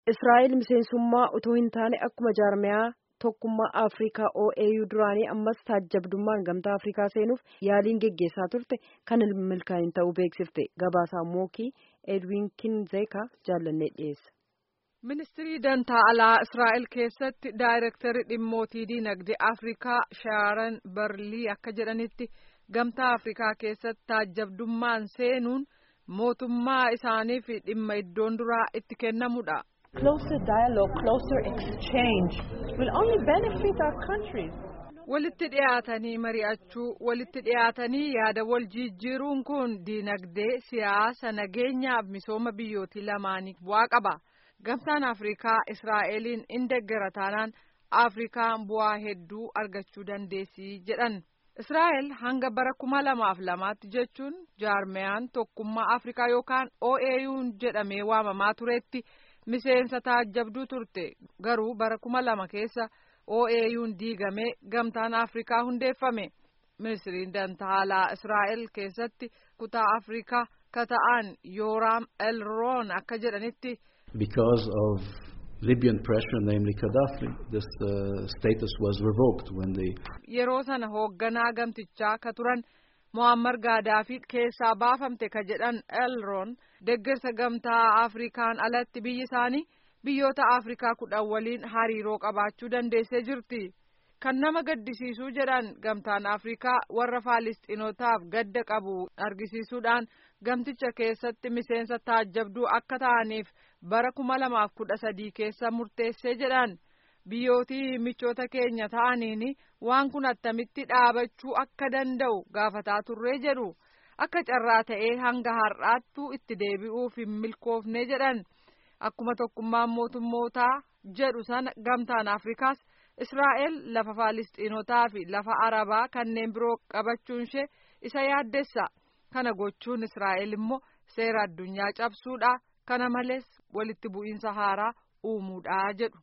Israa'el miseensummaa utoo hin taane akkuma jaarmiyaa tokkummaa Afrikaa OAU duraanii ammas taajjabdummaan gamtaa Afrikaa seenuuf yaaliin geggeessaa turte kan hin milkaa'in ta'uu beeksifte gabaasaa mookii Edwin Kinzeeka jaallannee dhiyeessa. Ministirii dantaa alaa Israa'el keessatti daayirektarri dhimmootii diinagdee Afrikaa Shaaran Barlii akka jedhanitti gamtaa Afrikaa keessatti taajjabdummaan seenuun mootummaa isaaniif dhimma iddoon duraa itti kennamudha. Closer dialogue, closer exchange will only benefit our countries. Walitti dhiyaatanii mari'achuu, walitti dhiyaatanii yaada wal jijjiiruun kun diinagdee, siyaasa, nageenyaaf misooma biyyootii lamaanii bu'aa qaba. Gamtaan Afrikaa Israa'eliin in deeggara taanaan Afrikaan bu'aa hedduu argachuu dandeessi jedhan. Israa'el hanga bara kuma lamaaf lamaatti jechuun jaarmiyaan tokkummaa Afrikaa yookaan OAU'n jedhamee waamamaa turetti miseensa taajjabduu turte garuu bara kuma lama keessa OAU'n diigamee gamtaan Afrikaa hundeeffame. Ministiriin dantaa alaa Israa'el keessatti kutaa Afrikaa kata'an Yooraam Elroon akka jedhanitti. Because of Libyan pressure, namely Gaddafi, this uh, status was revoked when they. Yeroo sana hoogganaa gamtichaa ka turan Muammar Gaadaafi keessaa baafamte ka jedhan Elroon deeggarsa gamtaa Afrikaan alatti biyyi isaanii biyyoota Afrikaa kudhan waliin hariiroo qabaachuu dandeessee jirti. Kan nama gaddisiisuu jedhan gamtaan Afrikaa warra Faalisxiinotaaf gadda qabu argisiisuudhaan gamticha keessatti miseensa taajjabduu akka ta'aniif bara kuma lamaaf kudha sadii keessa murteessee jedhan biyyootii michoota keenya ta'aniin waan kun attamitti dhaabachuu akka danda'u gaafataa turree jedhu akka carraa ta'ee hanga har'aattuu itti deebi'uuf hin milkoofne jedhan akkuma tokkummaan mootummootaa jedhu sana gamtaan afrikaas israa'el lafa faalisxiinotaa fi lafa arabaa kanneen biroo qabachuun ishee isa yaaddessa kana gochuun israa'el immoo seera addunyaa cabsuudha kana malees walitti bu'iinsa haaraa uumuudha jedhu.